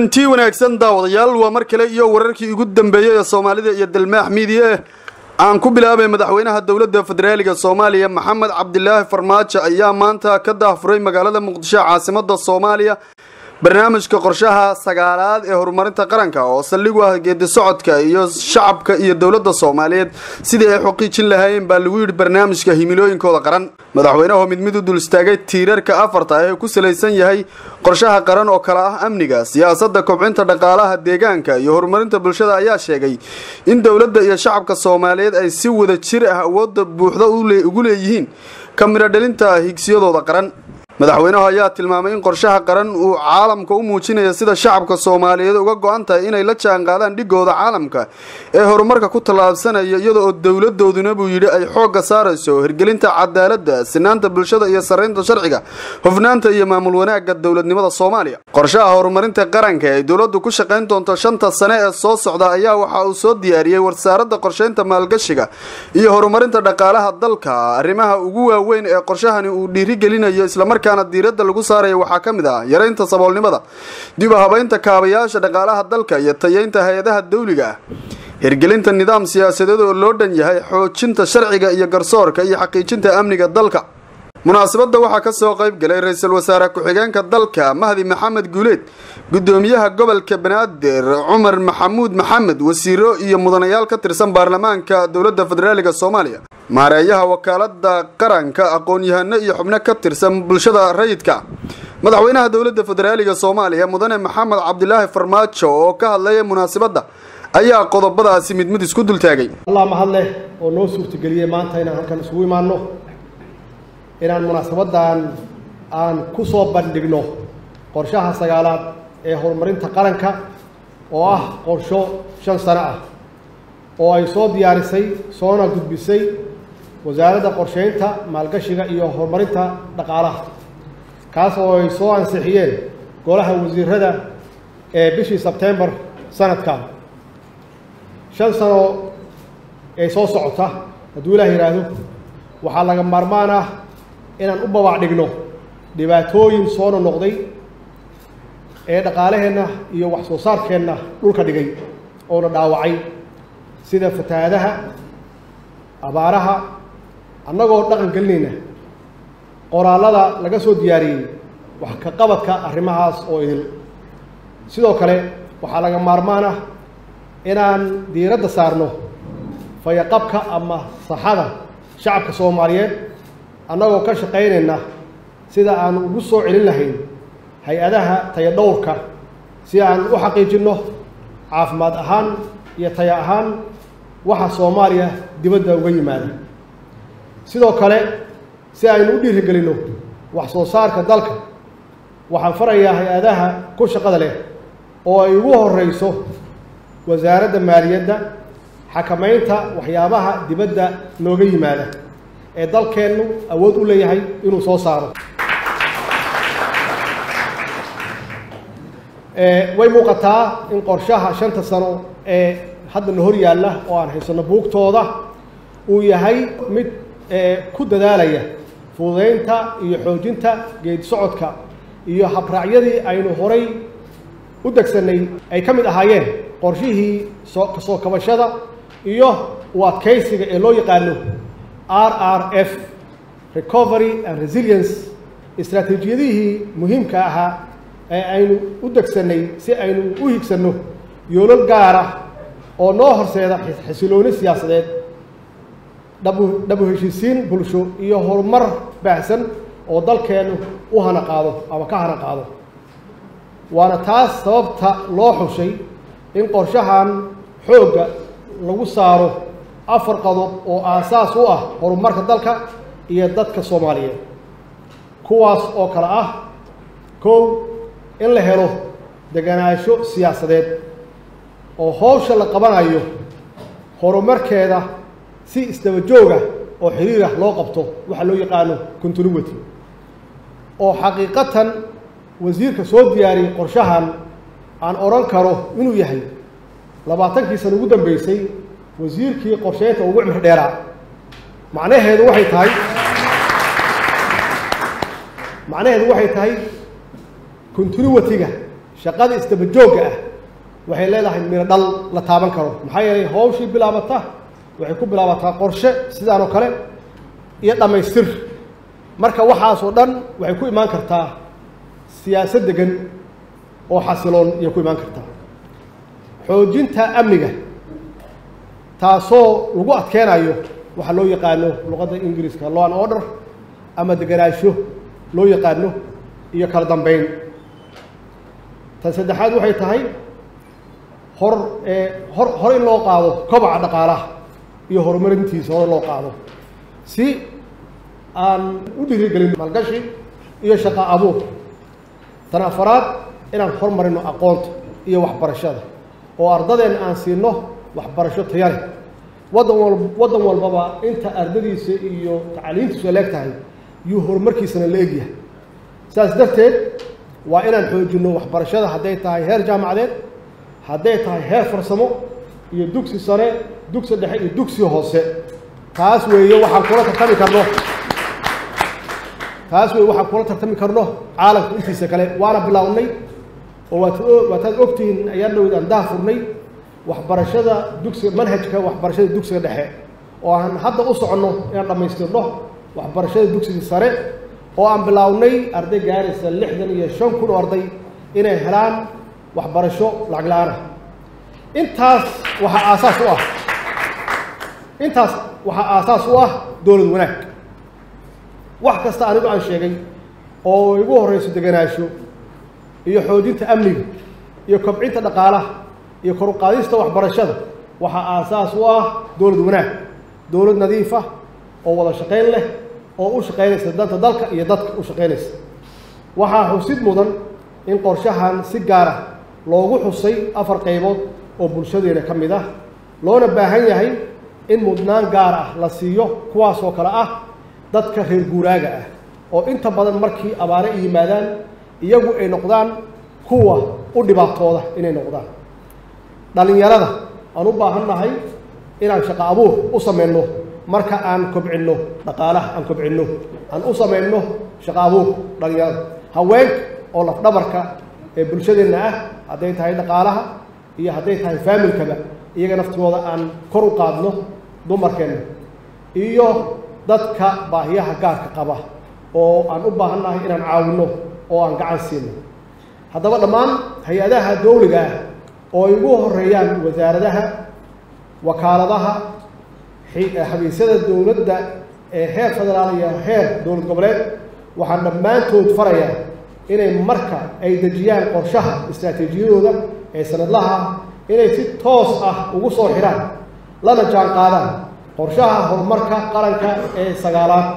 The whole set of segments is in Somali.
kulantii wanaagsan daawadayaal waa mar kale iyo wararkii ugu dambeeyey ee soomaalida iyo dalmaax miidiya aan ku bilaabay madaxweynaha dowladda federaaliga soomaaliya maxamed cabdilaahi farmaajo ayaa maanta ka daafuray magaalada muqdisho caasimada soomaaliya barnaamijka qorshaha sagaalaad ee horumarinta qaranka oo saldhig u ah geedi socodka iyo shacabka iyo dowladda soomaaliyeed sidii ay xuqiijin lahaayeen baa lagu yidhi barnaamijka himilooyinkooda qaran madaxweynahu mid mid u dul istaagay tiirarka afarta ah ee ku salaysan yahay qorshaha qaran oo kale ah amniga siyaasadda kobcinta dhaqaalaha deegaanka iyo horumarinta bulshada ayaa sheegay in dowladda iyo shacabka soomaaliyeed ay si wada jir ah awoodda buuxda ugu leeyihiin ka midho dhalinta higsiyadooda qaran madaxweynuhu ayaa tilmaamay in qorshaha qaran uu caalamka u muujinaya sida shacabka soomaaliyeed uga go-an tahay inay la jaan qaadaan dhigooda caalamka ee horumarka ku tallaabsanaya iyada oo dowladooduna buu yidhi ay xoogga saarayso hirgelinta cadaaladda sinaanta bulshada iyo sarraynta sharciga hufnaanta iyo maamul wanaagga dowladnimada soomaaliya qorshaha horumarinta qaranka ee dowladdu ku shaqayn doonto shanta sane ee soo socda ayaa waxa uu soo diyaariyey wasaaradda qorshaynta maalgashiga iyo horumarinta dhaqaalaha dalka arrimaha ugu waaweyn ee qorshahani uu dhiirigelinayo islamar diiradda lagu saaraya waxaa ka mid ah yaraynta saboolnimada dib u habaynta kaabayaasha dhaqaalaha dalka iyo tayeynta hay-adaha dawliga ah hirgelinta nidaam siyaasadeed oo loo dhan yahay xoojinta sharciga iyo garsoorka iyo xaqiijinta amniga dalka munaasabadda waxaa ka soo qayb galay ra-iisul wasaare ku-xigeenka dalka mahdi maxamed guuleed gudoomiyaha gobolka banaadir cumar maxamuud maxamed wasiiro iyo mudanayaal ka tirsan baarlamaanka dowladda federaaliga soomaaliya maareeyaha wakaalada qaranka aqoon-yahano iyo xubno ka tirsan bulshada rayidka madaxweynaha dowladda federaaliga soomaaliya mudane maxamed cabdilaahi farmaajo oo ka hadlaya munaasabadda ayaa qodobadaasi mid mid isku dultaagay allah mahad leh oo noo suurtageliyey maanta inaan halkan isugu imaanno inaan munaasabadan aan ku soo bandhigno qorshaha sagaalaad ee horumarinta qaranka oo ah qorsho shan sano ah oo ay soo diyaarisay soona gudbisay wasaaradda qorsheynta maalgashiga iyo horumarinta dhaqaalaha kaas oo ay soo ansixiyeen golaha wasiirada ee bishii sebtembar sanadkan shan sano ee soo socota hadduu ilaah yidhaahdo waxaa laga maarmaan ah inaan u babac dhigno dhibaatooyin soo nonoqday ee dhaqaalaheenna iyo wax soo saarkeenna dhulka dhigay oona dhaawacay sida fatahaadaha abaaraha annagoo dhaqan gelinayna qoraallada laga soo diyaariyey wax ka qabadka arrimahaas oo idil sidoo kale waxaa laga maarmaan ah inaan diiradda saarno fayaqabka ama saxada shacabka soomaaliyeed annagoo ka shaqaynayna sida aan ugu soo celin lahayn hay-adaha tayadhowrka si aan u xaqiijinno caafimaad ahaan iyo taya ahaan waxa soomaaliya dibadda uga yimaada sidoo kale si aynu u dhiirigelinno wax soo saarka dalka waxaan farayaa hay-adaha ku shaqada leh oo ay ugu horeyso wasaaradda maaliyadda xakamaynta waxyaabaha dibadda nooga yimaada ee dalkeennu awood u leeyahay inuu soo saaro way muuqataa in qorshaha shanta sano ee haddana hor yaalla oo aan haysanno buugtooda uu yahay mid ku dadaalaya fududeynta iyo xoojinta geedi socodka iyo habraacyadii aynu horay u degsanay ay ka mid ahaayeen qorshihii soo kasoo kabashada iyo u adkaysiga ee loo yaqaano r r f recovery and resilience istraatiijiyadihii muhiimka ahaa ee aynu u degsanay si aynu u higsanno yoolal gaara oo noo horseeda xasilooni siyaasadeed dhabu dhabu heshiisiin bulsho iyo horumar baahsan oo dalkeennu u hana qaado ama ka hana qaado waana taas sababta loo xushay in qorshahan xoogga lagu saaro afar qodob oo aasaas u ah horumarka dalka iyo dadka soomaaliyeed kuwaas oo kale ah kow in la helo deganaansho siyaasadeed oo howsha la qabanayo horumarkeeda si isdaba jooga oo xiriirah loo qabto waxa loo yaqaano continuity oo xaqiiqatan wasiirka soo diyaariyey qorshahan aan odhan karo inuu yahay labaatankii sana ugu dambeysay wasiirkii qorsheynta ugu cimri dheeraa macnaheedu waxay tahay macnaheedu waxay tahay continuity-ga shaqada isdaba joogga ah waxay leedahay miro dhal la taaban karo maxaa yeelay hawshii bilaabata waxay ku bilaabataa qorshe sidaan oo kale iyo dhammaystir marka waxaasoo dhan waxay ku imaan kartaa siyaasad degan oo xasiloon ayay ku imaan kartaa xoojinta amniga taasoo lagu adkeenayo waxaa loo yaqaano luqadda ingiriiska law and order ama deganaansho loo yaqaano iyo kala dambeyn tan saddexaad waxay tahay hor hor hor in loo qaado kobaca dhaqaalaha iyo horumarintiisa hor in loo qaado si aan u dhiirigelin maalgashi iyo shaqa abuur tan afaraad inaan hormarino aqoonta iyo waxbarashada oo ardadeenna aan siino waxbarasho taya leh waddan wal waddan walbaba inta ardadiisa iyo tacliintiisu leeg tahay yuu horumarkiisana la egyahay saas darteed waa inaan xoojinno waxbarashada hadday tahay heer jaamacadeed hadday tahay heer farsamo iyo dugsi sare dugsi dhexe iyo dugsi hoose taas weeye waxaan kula tartami karno taas weeye waxaan kula tartami karno caalamka intiisa kale waana bilaawnay oo waat waataad ogtihiin ayaan dhowd aan daha furnay waxbarashada dugsiga manhajka waxbarashada dugsiga dhexe oo aan hadda u soconno inaan dhammaystirno waxbarashada dugsiga sare oo aan bilaawnay arday gaaraysa lixdan iyo shan kun oo arday inay helaan waxbarasho lacag la-aanah intaas waxaa aasaas u ah intaas waxaa aasaas u ah dowlad wanaag wax kasta anigu aan sheegay oo igu horreyso deganaansho iyo xoojinta amniga iyo kobcinta dhaqaalaha iyo kor uqaadista waxbarashada waxaa aasaas u ah dowlad wanaag dowlad nadiif ah oo wada shaqayn leh oo u shaqaynaysa danta dalka iyo dadka u shaqaynaysa waxaa xusid mudan in qorshahan si gaar ah loogu xusay afar qaybood oo bulshadeena ka mid ah loona baahan yahay in mudnaan gaar ah la siiyo kuwaasoo kale ah dadka reer guuraaga ah oo inta badan markii abaare ay yimaadaan iyagu ay noqdaan kuwa u dhibaatooda inay noqdaan dhallinyarada aan u baahan nahay inaan shaqo abuur u samayno marka aan kobcinno dhaqaalaha aan kobcinno aan u samayno shaqo abuur dhallinyarada haweenka oo lafdhabarka ee bulshadeenna ah hadday tahay dhaqaalaha iyo hadday tahay faamilkaba iyaga naftigooda aan kor u qaadno dumarkeenna iyo dadka baahiyaha gaarka qaba oo aan u baahan nahay inaan caawinno oo aan gacan siino haddaba dhammaan hay-adaha dowliga ah oo ay ugu horeeyaan wasaaradaha wakaaladaha xabiisyada dowladda ee heer federaal iyo heer dowlad goboleed waxaan dhammaantood farayaa inay marka ay dejiyaan qorshaha istaraatiijiyadooda ee sanadlaha inay si toos ah ugu soo xidhaan lana jaan qaadaan qorshaha horumarka qaranka ee sagaalaad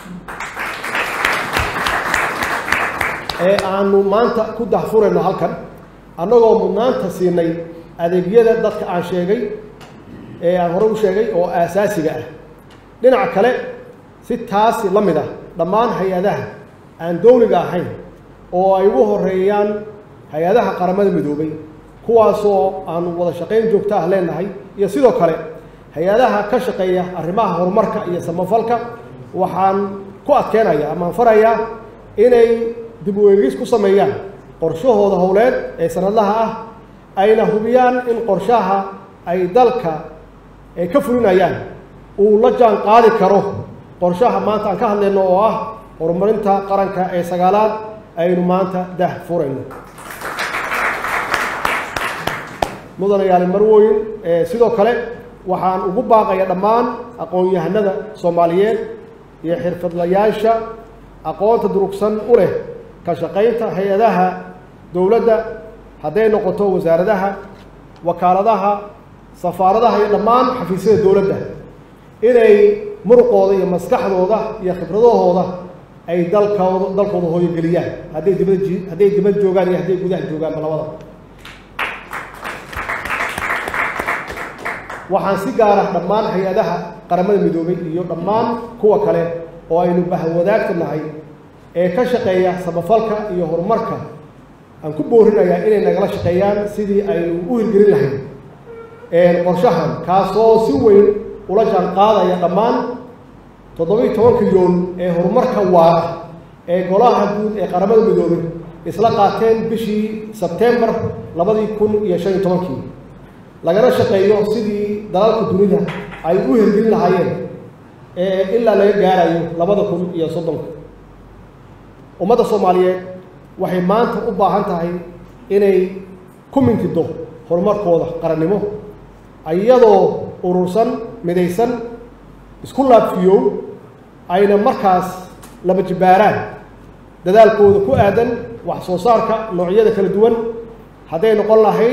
ee aanu maanta ku dahfurayno halkan annagoo mudnaanta siinay adeegyada dadka aan sheegay ee aan hore u sheegay oo aasaasiga ah dhinaca kale si taasi la mid ah dhammaan hay-adaha aan dowliga ahayn oo ay ugu horeeyaan hay-adaha qaramada midoobay kuwaasoo aanu wada shaqayn joogto ah leenahay iyo sidoo kale hay-adaha ka shaqeeya arrimaha horumarka iyo samafalka waxaan ku adkeynaya amaan farayaa inay dib u eegis ku sameeyaan qorshahooda howleed ee sanadlaha ah ayna hubiyaan in qorshaha ay dalka ay ka fulinayaan uu la jaan qaadi karo qorshaha maanta aan ka hadlayno oo ah horumarinta qaranka ee sagaalaad aynu maanta dah furayno mudanayaali marwooyin sidoo kale waxaan ugu baaqaya dhammaan aqoon-yahanada soomaaliyeed iyo xirfadlayaasha aqoonta durugsan u leh ka shaqaynta hay-adaha dowladda hadday noqoto wasaaradaha wakaaladaha safaaradaha iyo dhammaan xafiisyada dowladda inay muruqooda iyo maskaxdooda iyo khibradahooda ay dalkooda dalkooda hooyogeliyaan hadday dibada ji hadday dibad joogaan iyo hadday gudaha joogaanba labada waxaan si gaara dhammaan hay-adaha qaramada midoobay iyo dhammaan kuwa kale oo aynu bahwadaagta nahay ee ka shaqeeya samafalka iyo horumarka aan ku boorinayaa inay nagala shaqeeyaan sidii aynu u hirgelin lahayn qorshahan kaasoo si weyn ula jaan qaadaya dhammaan toddobiiy tobanka yoon ee horumarka waara ee golaha guud ee qaramada midoobay isla qaateen bishii sebtembar labadii kun iyo shan iyo tobankii lagana shaqeeyo sidii dalalka dunida ay u hergelin lahaayeen ee ilaa laga gaarayo labada kun iyo soddonka ummadda soomaaliyeed waxay maanta u baahan tahay inay ku mintido horumarkooda qarannimo iyadoo urursan midaysan isku laabfiyow ayna markaas laba jibbaaraan dadaalkooda ku aadan wax soo saarka noocyada kala duwan hadday noqon lahayd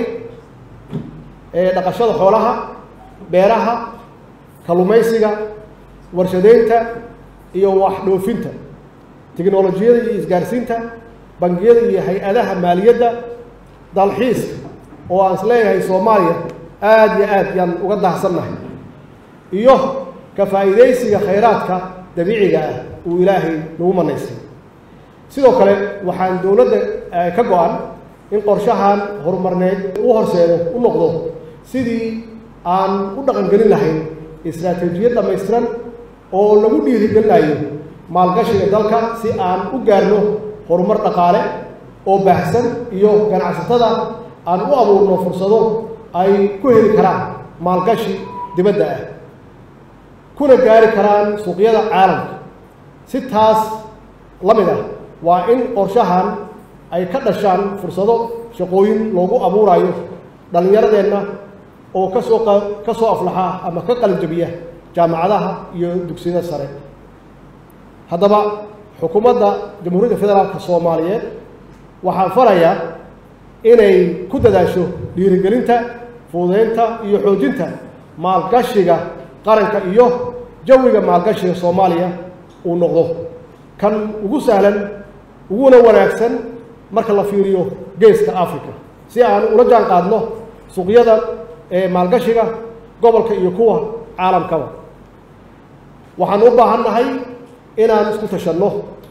dhaqashada xoolaha beeraha kalluumaysiga warshadeynta iyo wax dhoofinta tiknolojiyada iyo isgaarsiinta bangiyada iyo hay-adaha maaliyadda dalxiiska oo aan is leeyahay soomaaliya aada iyo aad yaan uga dahsannahay iyo ka faa'iidaysiga khayraadka dabiiciga ah uu ilaahay nagu manaystay sidoo kale waxaan dowladda ka go-an in qorshahan horumarneed u horseedo u noqdo sidii aan u dhaqangelin lahayn istraatiijiyad dhammaystiran oo lagu dhiirigelinayo maalgashiga dalka si aan u gaarno horumar dhaqaale oo baahsan iyo ganacsatada aan u abuurno fursado ay ku heli karaan maalgashi dibadda ah kuna gaari karaan suuqyada caalamka si taas la mid ah waa in qorshahan ay ka dhashaan fursado shaqooyin loogu abuurayo dhallinyaradeenna oo kasoo ka soo aflaxa ama ka qalinjabiya jaamacadaha iyo dugsiyada sare haddaba xukuumadda jamhuuriyadda federaalka soomaaliyeed waxaan farayaa inay ku dadaasho dhiirigelinta fuudeynta iyo xoojinta maalgashiga qaranka iyo jawiga maalgashiga soomaaliya uu noqdo kan ugu sahlan uguna wanaagsan marka la fiiriyo geeska africa si aan ula jaan qaadno suuqyada ee maalgashiga gobolka iyo kuwa caalamkaba waxaan u baahan nahay inaan isku tashanno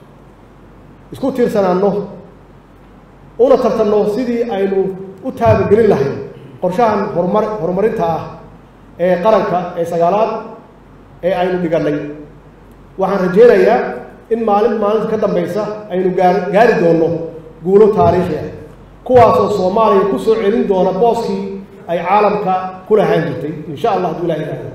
isku tiirsanaanno una tartanno sidii aynu u taabagelin lahayn qorshahan horumar horumarinta ah ee qaranka ee sagaalaad ee aynu dhigannay waxaan rajaynayaa in maalin maalinta ka dambaysa aynu gaa gaari doonno guulo taariikhi ah kuwaasoo soomaaliya ku soo celin doona booskii ay caalamka ku lahaan jirtay insha allah hadduu ilaha ihahdo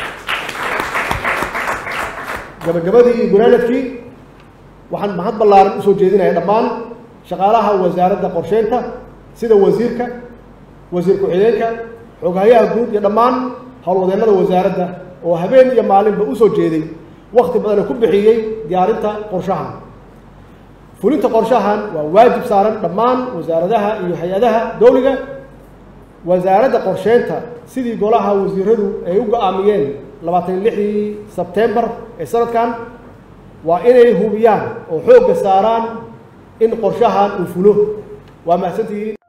gabagabadii iyo gunaanadkii waxaan mahad ballaaran usoo jeedinaya dhammaan shaqaalaha wasaaradda qorsheynta sida wasiirka wasiir ku-xigeenka xoghayaha guud iyo dhammaan howlwadeennada wasaaradda oo habeen iyo maalinba usoo jeeday wakti badana ku bixiyey diyaarinta qorshahan fulinta qorshahan waa waajib saaran dhammaan wasaaradaha iyo hay-adaha dowliga wasaaradda qorsheynta sidii golaha wasiiradu ay u go-aamiyeen labaatan iyo lixdii sebtembar ee sanadkan waa inay hubiyaan oo xoogga saaraan in qorshahan uu fulo waa mahadsantihiin